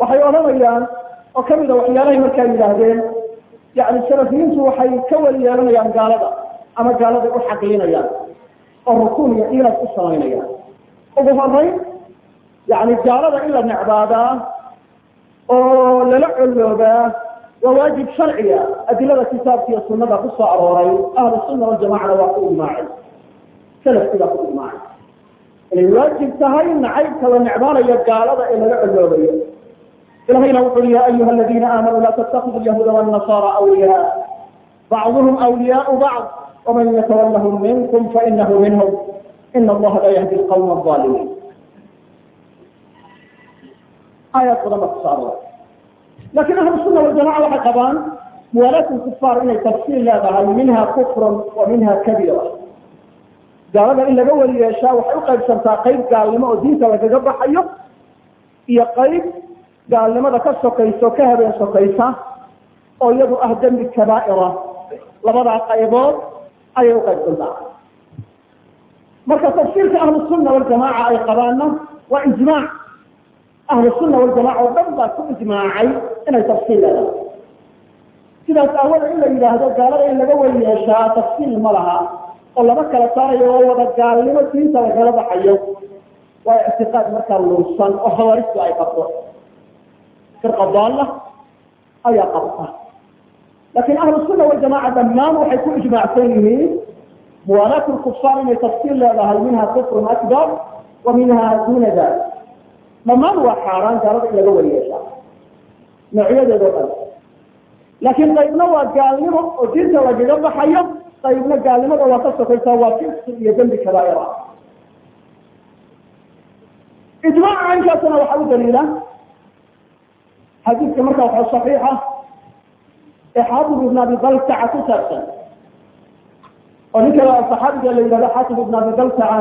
waxay odhanayaan oo kamida waxyaalahay markaa yidhaahdeen yani salafiyiintu waxay ka weli yeelanayaan gaalada ama gaaladay u xaqiinayaan oo rukuun iyo iilad u samaynayaan ugu horeyn yani gaalada in la necbaadaa oo lala colloobaa waa waajib sharciga adilada kitaabka iyo sunada ku soo arooray ahlu sunna waljamacana waa ku ijmaacay salafki baa ku ijmaacay inay waajib tahay nacaybka la necbaanayo gaalada ee laga colloobayo ilahayna wuxu ui ya ayuha aladiina aamanuu laa tattakidu lyahuuda wاnasara awliyaa bacduhum awliyaau bacd waman yatawallahum minkum fainahu minhum ina allaha laa yahdi lqawma alظaalimiin aayaad badan ba kuso arooray lakin ahlu suna waljamaca waxay qabaan muwaalaat kufaar inay tafsiil leedahay minha kufrun wa minha kabira gaalada in laga weli yeeshaa waxay uqaybsantaa qayb gaalnimo oo diinta lagaga baxayo iyo qayb gaalnimada ka sokayso ka habeen sokaysa oo iyadu ah dembi kabaa'ira labadaa qaybood ayay uqaybsantaa marka tafsiirka ahlu sunna waljamaaca ay qabaanna waa ijmaac ahlu sunna waljamaca oo dhan baa ku ijmaacay inay tafsiil leedahay sidaas aawada in la yidhaahdo gaalada in laga weli yeeshaa tafsiil ma laha oo lama kala saarayo oo wada gaalnimo diinta lagala baxayo waa ictiqaad markaa luusan oo hawaaristu ay qabto firqa daalla ayaa qabta laakiin ahlu sunna waljamaca dhammaan waxay ku ijmaacsan yihiin muwaalaat lkufaar inay tafsiil leedahay minha kufrun akbar wa minha duna dalik dhammaan waa xaaraan gaalada in laga weli yeeshaa noocyadeedoo dhan laakiin qaybna waa gaalnimo oo diinta lagaga baxayo qaybna gaalnimada waa ka sokaysaa waa fisqi iyo dembi kabaa'ira ijmaaca caynkaasna waxaa u daliila xadiidka markaa waxa saxiixa ee xaafid ibn abi baltaca ku saabsan oo ninka saxaabiga la yidhahdo xaafid ibn abi baltaca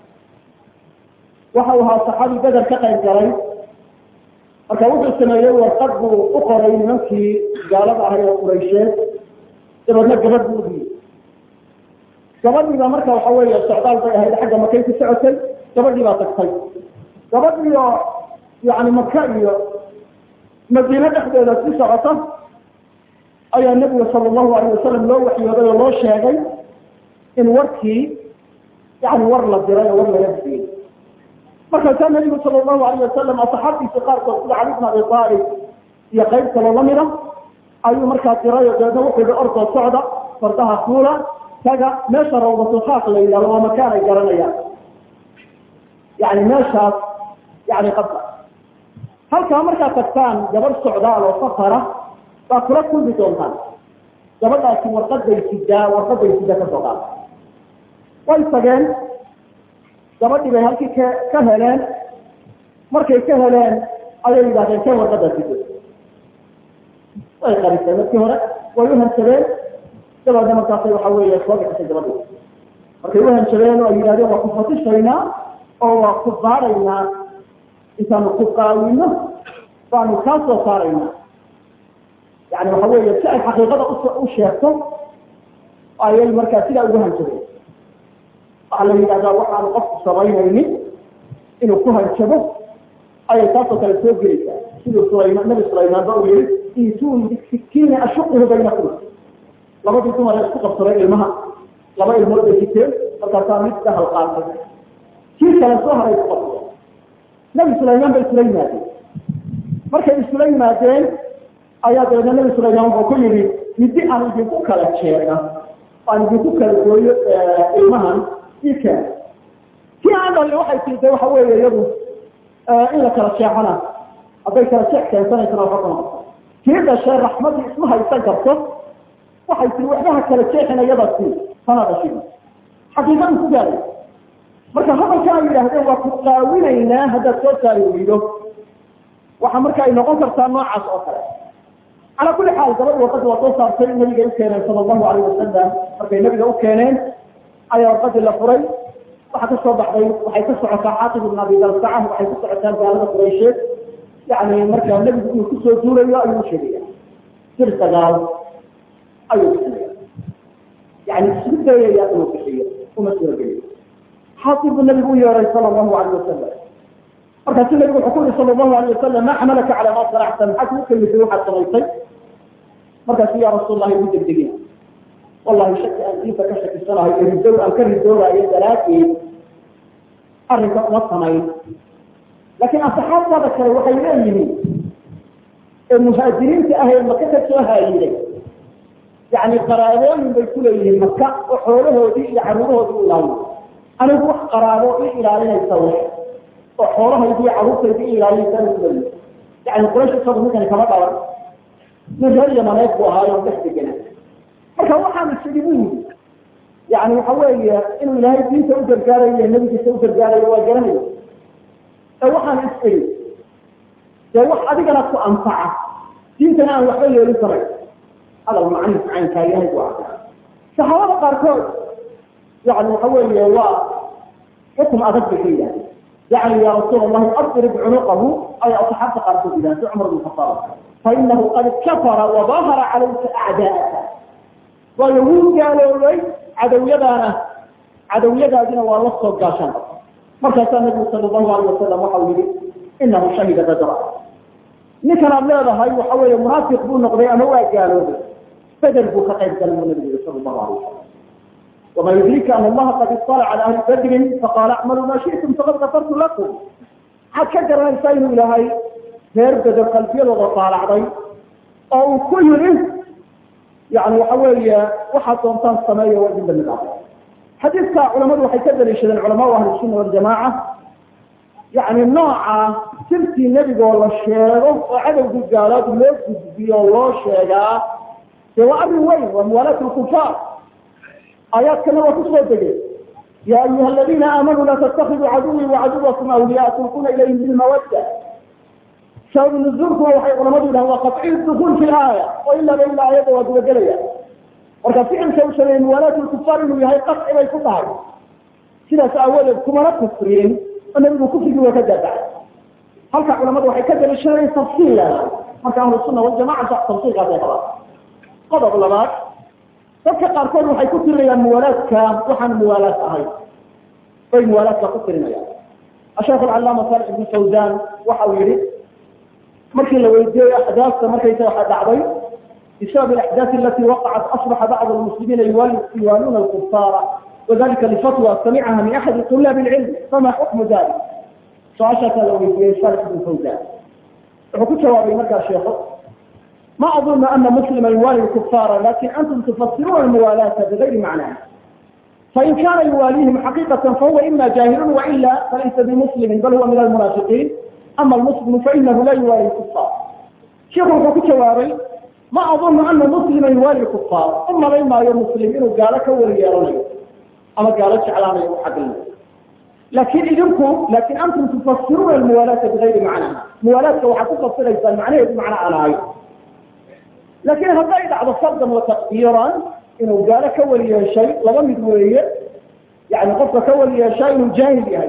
waxa uu ahaa saxaabi beder ka qayb galay marka wuxuu sameeyey warqad buu u qoray nimankii gaalada ahay oo quraysheed dabeedna gabadh buu udiyey gabadhiiba marka waxa weeye socdaal bay ahayd xagga makay ku socotay gabadhii baa tagtay gabadhii oo yani maka iyo madiine dhexdeeda si socota ayaa nebiga sala allahu alayh wasalam loo waxyooday oo loo sheegay in warkii yani war la diray oo war laga bixiyey markaasaa nabigu sala allahu alayh wasalam asxaabtiisa qaarkood sida cali bn abi aalib iyo qayb kaloo lamida ayuu markaa diray oo dabeedna wuxuu yihi ordoo socda fardaha kuula taga meesha rawdatulkhaaq la yidhahdo waa makaan ay garanayaan yani meeshaas yani qabda halkaa markaa tagtaan gabadh socdaal oo safara baa kula kulmi doontaan gabadhaasi warqaday sidaa warqaday sida ka soo qaada way tageen gabadhii bay halkii ka ka heleen markay ka heleen ayay yidhahdeen keen warqada sido way qarisay markii hore way u hansadeen dabeedna markaasay waxa weeye soo bixisay gabadhi markay u hansadeen oo ay yidhahdeen waa ku fatishaynaa oo waa ku baaraynaa intaanu ku qaawino baanu kaa soo saaraynaa yani waxa weeye si ay xaqiiqada u sheegto ayay markaa sidaa ugu hansadeen waxaa la yidhahdaa waxaanu qofku samaynaynin inuu ku hanjabo ayay taasoo kale soo gelaysaa siduu sulaymaan nabi sulaymaan ba uu yihi iituuni bisikiini ashuquhu baynakum labadii dumar ee isku qabsaday ilmaha laba ilmood bay siteen markaasaa mid dahal qaatay kii kale soo haray ku qabsada nabi sulaymaan bay isula yimaadeen markay isula yimaadeen ayaa dabeedna nabi sulaymaan wuxuu ku yidhi midi aan idinku kala jeega aan idinku kala gooyo ilmahan ika kii aan dhalin waxay tiitay waxa weeye iyadu in la kala jeexana hadday kala jeex keensanaysana waxa kuma kii dhashee raxmadii isma haysan karto waxay tii waxbaha kala jeexina iyada si sana dhashin xaqiiqadu ku gaaray marka hadalka ay yidhaahdeen waa ku qaawinaynaa haddaad soo saari weydo waxa marka ay noqon kartaa noocaas oo kale calaa kulli xaal gabadh warqadii waa soo saartay nabiga u keeneen sala allahu alayh wasalam markay nabiga u keeneen ayaa warqadii la furay waxaa ka soo baxday waxay ka socotaa xaatib ibn abi baltaca waxay ku socotaa gaalada quraysheed yani markaa nebigu inuu kusoo duulayo ayuu u sheegaya sir sagaal ayuu bixinaya yani isku dayaya inuu bixiyo uma suurageliyo xaatib buu nabigu u yeeray sala allahu alayh wasalam markaasu nabigu wuxuu ku yihi sala allahu alayh wasalam ma xamalaka calaa ma sanacta maxaa kugu kalimisay waxaad samaysay markaasu ya rasuul allahi ugu degdegina wallahi shaki aan diinta ka shakisanahay ee ridow aan ka ridoobayo daraaddeed arrinka uma samayn laakiin asxaabtaada kale waxay leeyihiin ee muhaajiriinta ah ee maka ka soo haayiday yani qaraabooyin bay ku leeyihiin maka oo xoolahoodii iyo caruurahoodii u ilaalina anigu wax qaraabo i ilaalinaysa w oo xoolahaydi iyo caruurtaydi i ilaalinaysa anigu leeyihi yani quraysh isagu ninkani kama dhalan nin reer yamaneed buu ahaayo dhex degana marka waxaanu sidi bu yidi yani waxa weeye inuu ilaahay diinta u gargaarayo nabigiisa u gargaarayo waa garanayo ee waxaan is iri dee wax adigana ku anfaca diintana aan waxba yeelin karay hadal macnihiis caynkaa yahay bu arka saxaabada qaarkood yani waxa weeye waa xukum adag bay ka yidhahda yani ya rasuul allahi adrib cunuqahu ay asxaabta qaarkood yidhaha si cumar bin khataab fainahu qad kafara wadahara calayka acdaa'aka waayo wuu gaaloobay cadowyadaana cadowyadaadina waa la soo gaashaan markaasaa nabigu sala allahu alayh wasalam waxau yihi inahu shahida badra ninkan aad leedahay waxa weeye munaafiq buu noqday ama waa gaaloobay beder buu ka qayb galay buu nabigu yihi sala allahu alayh wasalam wama yudrika an allaha qad iطalaca cala ahli badrin faqaala acmaluu ma shi'tum faqad gafartu lakum maxaad ka garanaysaa inuu ilaahay reer beder qalbiyadooda taalacday oo uu ku yidhi yani waxa weeye waxaad doontaan sameeya waa idin damid ah xadiidka culamadu waxay ka daliishadeen culamaau ahli sunna waljamaaca yani nooca sirtii nebigoo la sheego oo cadowgii gaalaad loo gudbiyo o loo sheegaa dee waa arrin weyn waa muwaalaat lkufaar aayaadkana waa kusoo degay ya ayuha aladiina aamanuu laa tattakiduu caduwii wacaduwakum awliyaa tulquna ilayhim bilmawadda sabab nuzuulkuna waxay culamadu yidhahan waa qaciy dukuul fi aaya oo ilaaba ilaa aayadda waa gudagelaya marka ficilka u sameeyey muwaalaat lkufaar inuu yahay qaci bay ku tahay sidaas aawadeed kumana kufriyin oo nabigu kufrigii waa ka daabacay halka culamadu waxay ka daliishanayen tafsiil leedahay marka ahlu sunna waljamaca tafsiilkaasay qabaan qodob labaad dadka qaarkood waxay ku tirinayaan muwaalaadka waxaan muwaalaad ahay bay muwaalaadka ku tirinayaan asheekh alcalaama saalix ibnu fawzan waxa uu yihi markii la weydiiyey axdaafta markaysa waxa dhacday bisabab alaxdaaf alati waqacat asbaxa bacd almuslimiina yuwaaluuna alkufaara wadalika lifatwa samicaha min axadi طulaab اlcilm fama xukmu dalik su-aashaasaa la weydiiyey saalix ibnu fawzan wuxuu ku jawaabay markaa sheekho ما أظن أن مسلما يوالي الكفار لكن أنتم تفسرون الموالاة بغير معناها فإن كان يواليهم حقيقة فهو إما جاهل وإلا فليس بمسلم بل هو من المنافقين أما المسلم فإنه لا يوالي الكفار شيخ الحكي شواري ما أظن أن مسلما يوالي الكفار أما لما يا مسلم إنه قالك وليارني أما قالك على حقنا لكن إذنكم لكن أنتم تفسرون الموالاة بغير معناها موالاة وحتفسر ليس معناها بمعنى على عين لكن هذا يدعى صدا وتقديرا إنه قال كولي شيء لما مدوية يعني قصة كولي شيء إنه جاهل يعني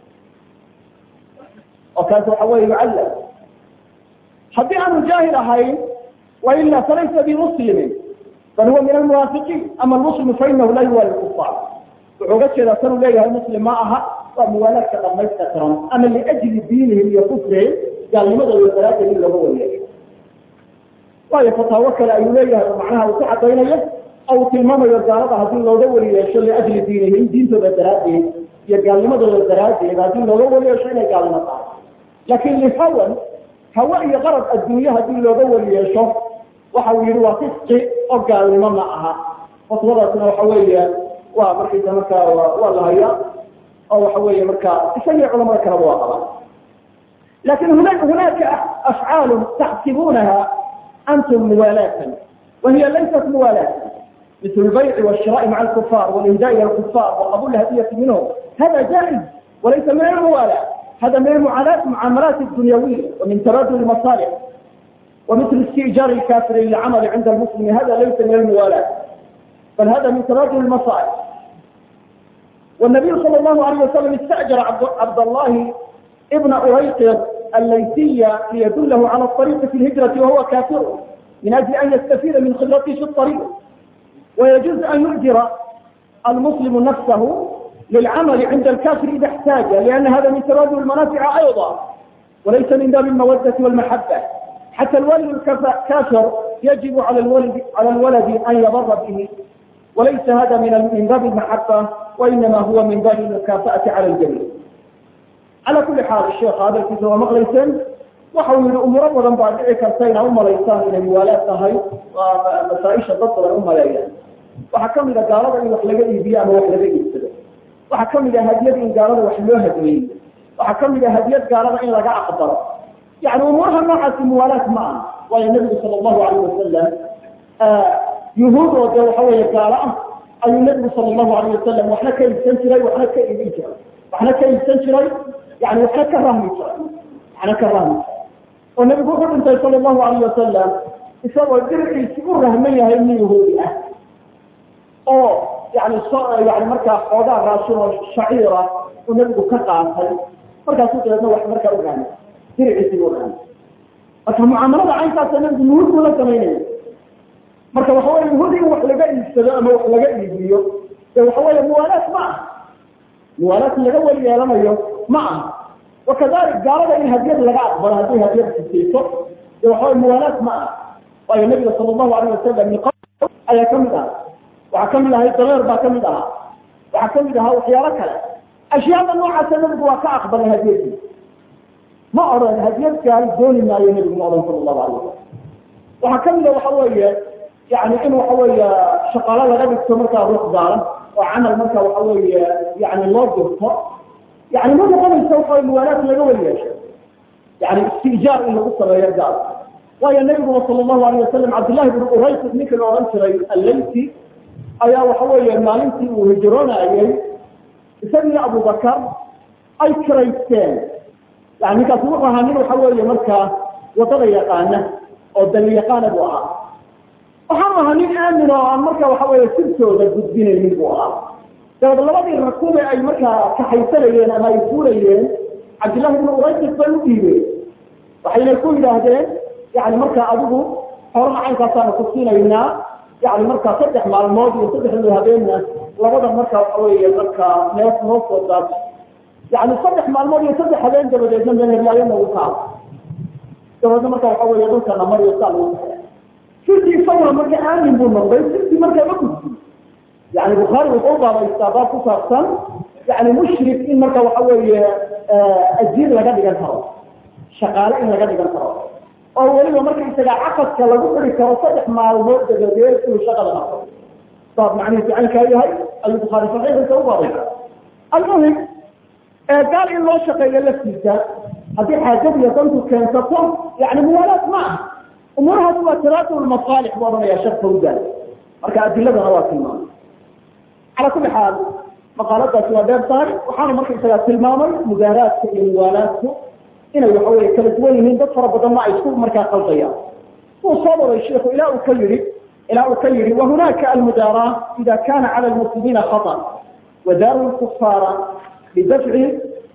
وكانت حوالي يعلم حتى أنه جاهل هاي وإلا فليس بمسلم بل هو من المنافقين أما المسلم فإنه لا يوالي الكفار وعقدت إذا كانوا ليه المسلم معها وموالاة لما يستكرم أما لأجل دينهم وكفرهم قال لماذا يتلاقى إلا هو اليك waayo fataawo kale ayuu leeyahay oo macnaha uu ku cadaynayo ou tilmaamayo gaalada haddii looga weli yeesho liajli diinihim diintooda daraaddeed iyo gaalnimadooda daraaddeed haddii looga weli yeesho inay gaalnimo tahay laakiin lihawan hawa iyo qarab adduunye haddii looga weli yeesho waxa uu yihi waa fisqi oo gaalnimo ma aha fatwadaasna waxa weeye waa markaysa markaa waa la hayaa oo waxa weeye markaa isagii culamada kaleba waa qabaan lakin hunaaka afcaalu taxsibuunaha أنتم موالاة وهي ليست موالاة مثل البيع والشراء مع الكفار والإهداء إلى الكفار وقبول الهدية منهم هذا جائز وليس من الموالاة هذا من المعاملات معاملات الدنيوية ومن تبادل المصالح ومثل استئجار الكافر للعمل عند المسلم هذا ليس من الموالاة بل هذا من تبادل المصالح والنبي صلى الله عليه وسلم استأجر عبد الله ابن أريقر الليثية ليدله على الطريق في الهجرة وهو كافر من أجل أن يستفيد من خبرته في الطريق ويجوز أن يؤجر المسلم نفسه للعمل عند الكافر إذا احتاج لأن هذا من تبادل المنافع أيضا وليس من باب المودة والمحبة حتى الولد الكافر يجب على الولد على الولد أن يضر به وليس هذا من من باب المحبة وإنما هو من باب المكافأة على الجميع على كل حال الشيخ هذا الكتاب مغليسا وحول أمور badan baa dhici karta inay umalaysaan inay muwaalaad tahay waa masaaisha dad badan umaleeyaan waxaa kamid a gaalada in wax laga iibiyo ama wax laga iibsado waxaa kamid a hadiyad in gaalada wax loo hadweeyo waxaa kamid a hadiyad gaalada in laga aqbalo yani umuuraha noocaasi muwaalaad ma aha waayo nabigu sala allahu alayh wasalam yuhuud oo dee waxa weeye gaalo ah ayuu nabigu sala allahu alayh wasalam waxna ka iibsan jiray waxna ka iibin jiray waxna ka iibsan jiray yani waxna ka rahmi jiray waxna ka rahmi jiray oo nabigu wuxuu dhintay sala allahu alayh wasalam isagoo dirciisi u rahman yahay nin yahuudi ah oo yani yani markaa xoogaa raashin oo shaciira uu nabigu ka qaatay markaasuu dabeedna wax markaa u rahmay dirciisigu u rahmay marka mucaamalada caynkaasa nabigu yuhuud buu la samaynaya marka waxa weye yuhuud in wax laga iibsado ama wax laga iibiyo de waxa weeye muwaalaad ma aha muwaalaad laga weli yeelanayo ma aha wakadalik gaalada in hadiyad laga aqbalo haddii hadiyad sisayso de waxaweye muwaalaad ma aha waayo nabiga sala allahu alayh wasalam niqo ayaa kamid aha waxaa kamid ahay dameer baa kamid ahaa waxaa kamid ahaa waxyaalo kale ashyaada noocaasa nabigu waa ka aqbalay hadiyadii ma odhan hadiyad gaal dooni maayo nabigu ma odhan sala allahu alayh wasalam waxaa kamid a waxa weeye yani in waxa weeye shaqaalo laga dhigto markaa ruux gaalan oo camal marka waxa weeye yani loo dirto yani ma noqonaysa waxa muwaalaad laga weli yeesho yani istijaar in lagu sameeyo gaal waayo nabiguna sala allahu alayh wasalam cabdillahi bn uraysis ninka la odhan jiray allayti ayaa waxa weeye maalintii uu hijroonayay isagii abubakar ay kiraysteen yani ninkaasi wuxuu ahaa nin waxa weeye markaa wadada yaqaana oo dali yaqaana buu ahaa waxaanu ahaa nin aamin oo aan marka waxa weeye sirtooda gudbinaynin buu ahaa dabeed labadii rakuube ay markaa kaxaysanayeen ama ay fuulayeen cabdillahi bnu uraysis bay u dhiibeen waxayna ku yidhaahdeen yani markaa adigu xoolaha caynkaasaanu ku siinaynaa yani markaa saddex maalmood iyo saddexdii habeenna labada marka waxa weeye markaa neef noo soo daato yani saddex maalmood iyo saddex habeen dabadeedna meherlaayo nagu kaado dabeedna marka waxa weeye dhulkana mariyo saa lagu taxay sirtii isaguna marka aamin buu noqday sirtii markaa ma gudbi yani bukhaari wuxuu baabaystaa baab ku saabsan yani mushrik in marka waxa weeye ajiir laga dhigan karo shaqaale in laga dhigan karo oo weliba marka isaga caqadka lagu xiri karo saddex maalmood dabadeed inuu shaqada naqo baab macnihiisu caynkaa yahay ayuu bukhaari saxiixiisa u baabaysa almuhim gaal in loo shaqeeyo laftiisa haddii xaajad iyo dantu keensato yani muwaalaad ma ah umuurahaas waa taraatub masaalix buu odhanaya sheekh fawdan marka adiladana waa tilmaamay cala kuli xaal maqaaladaasi waa dheer tahay waxaanu marka isagaa tilmaamay mudaaraadka iyo muwaalaadku inay waxa weye kala duwan yihiin dad fara badanna ay isku markaa qaldayaan wuu soo waray sheiku ilaa uu ka yihi ilaa uu ka yihi wahunaaka almudaara ida kana cala lmuslimiina khaطر wadaaru lkufaara lidafci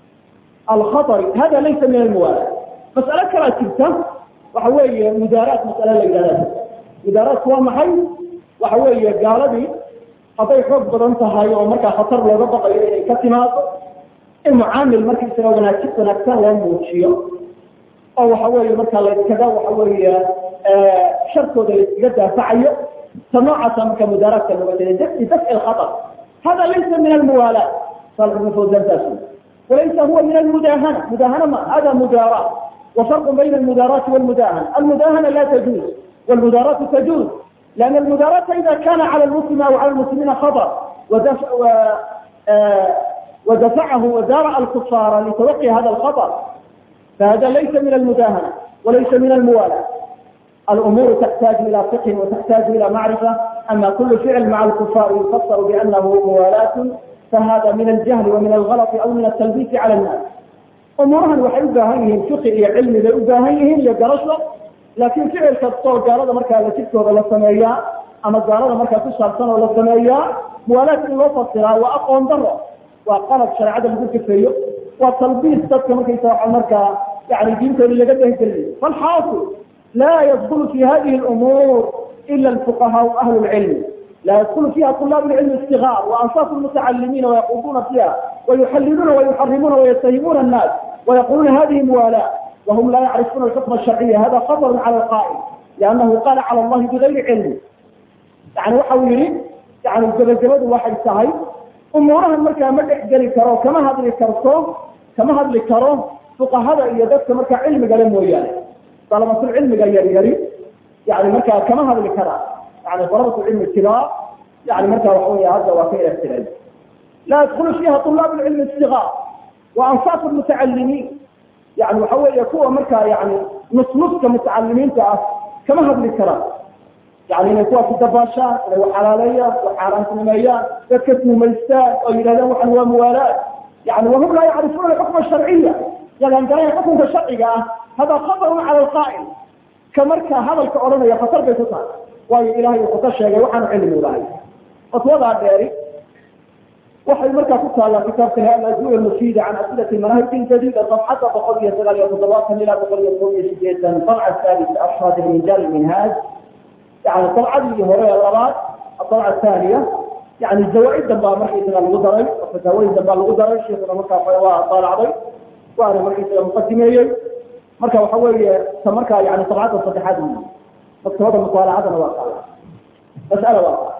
alkhaطri hada laysa min almuwaalaad mas'alo kalaa jirta waxa weeye mudaaraat mas'ale la yidhahda mudaaraatku waa maxay waxa weeye gaaladii hadday xoog badan tahay oo markaa khatar looga baqayo inay ka timaado in mucaamil markaisaga wanaagsi wanaagsan loo muujiyo oo waxa weeye markaa layskaga waxa weeye sharkooda layskaga daafacayo ta noocaasa marka mudaaraadka looga jeeda bidafci lkhatar hada laysa min almuwaalaat salix ibn fawzan taas walaysa huwa min almudahana mudahana ma hada mudaaraat وفرق بين المداراة والمداهنة المداهنة لا تجوز والمداراة تجوز لأن المداراة إذا كان على المسلم أو على المسلمين خطر ودفع و... آه ودفعه ودارع الكفار لتوقي هذا الخطر فهذا ليس من المداهنة وليس من الموالاة الأمور تحتاج إلى فقه وتحتاج إلى معرفة أما كل فعل مع الكفار يفسر بأنه موالاة فهذا من الجهل ومن الغلط أو من التلبيس على الناس umuurahan waxay u baahan yihiin fiqi iyo cilmi bay u baahan yihiin iyo garasho laakiin ficil kastoo gaalada markaa la jidkooda la sameeyaa ama gaalada markaa ku saabsan oo la sameeyaa muwaalaad in loo fasiraa waa aqoon daro waa qalab shareecada lagu kafeeyo waa talbiis dadka markaysa waa markaa yani diintooda laga dehgeliyo falxaasil laa yadkulu fi hadihi lumuur ila alfuqahaau ahlu lcilmi لا يدخل فيها طلاب العلم الصغار وأنصاف المتعلمين ويقودون فيها ويحللون ويحرمون ويتهمون الناس ويقولون هذه موالاة وهم لا يعرفون الحكم الشرعي هذا خطر على القائل لأنه قال على الله بغير علم يعني waxau yihi yani gabagabadu waxay tahay umuurahan markaa ma dhex geli karo kama hadli karto kama hadli karo fuqahada iyo dadka markaa cilmiga le mooyaane dalabatul cilmiga yaryari yani markaa kama hadli karaa yani dalabatul cilmi kibaar yani markaa waxa wey hadda waa ka ilatireen laa yadkulu fiiha طulaab cilmi sigaar wa ansaaf mutacalimiin yani waxa weeye kuwa markaa yani nusnuska mutacalimiinta ah kama hadli karaan yani inay kuwaasi dabaashaan inay wax xalaaleeyaan wax xaaraantinimeeyaan dadka tuumaystaan oo yidhahdaan waxan waa muwaalaad yani wahum laa yacrifuuna alxukma sharciya yagaan garanaya xukunka sharciga ah hada khatarun cala alqaa'il ka markaa hadalka odhanaya khatar bay ku tahay waayo ilahay wuxuu ka sheegay waxaanu cilmi lahay fatwadaa dheeri waxay markaa ku taallaa kitaabkan alajuul almufiida can asilati manahij jadida صafxada boqol iyo sagaal iyo toddobaatan ilaa boqol iyo toban iyo sideetan dabca thalith ashhad minjal minhaaj yani dabcadii hore ee labaad adabca athaniya yani zawaaid dambaa markaysaga lagu daray oo fataawooyin dambaa lagu daray sheikuna markaa waa daalacday waana markaysaga muqadimeeyey marka waxa weeye ta markaa yani dabcadda saddexaad maktabada mutaalacadana waa taala mas'ala waa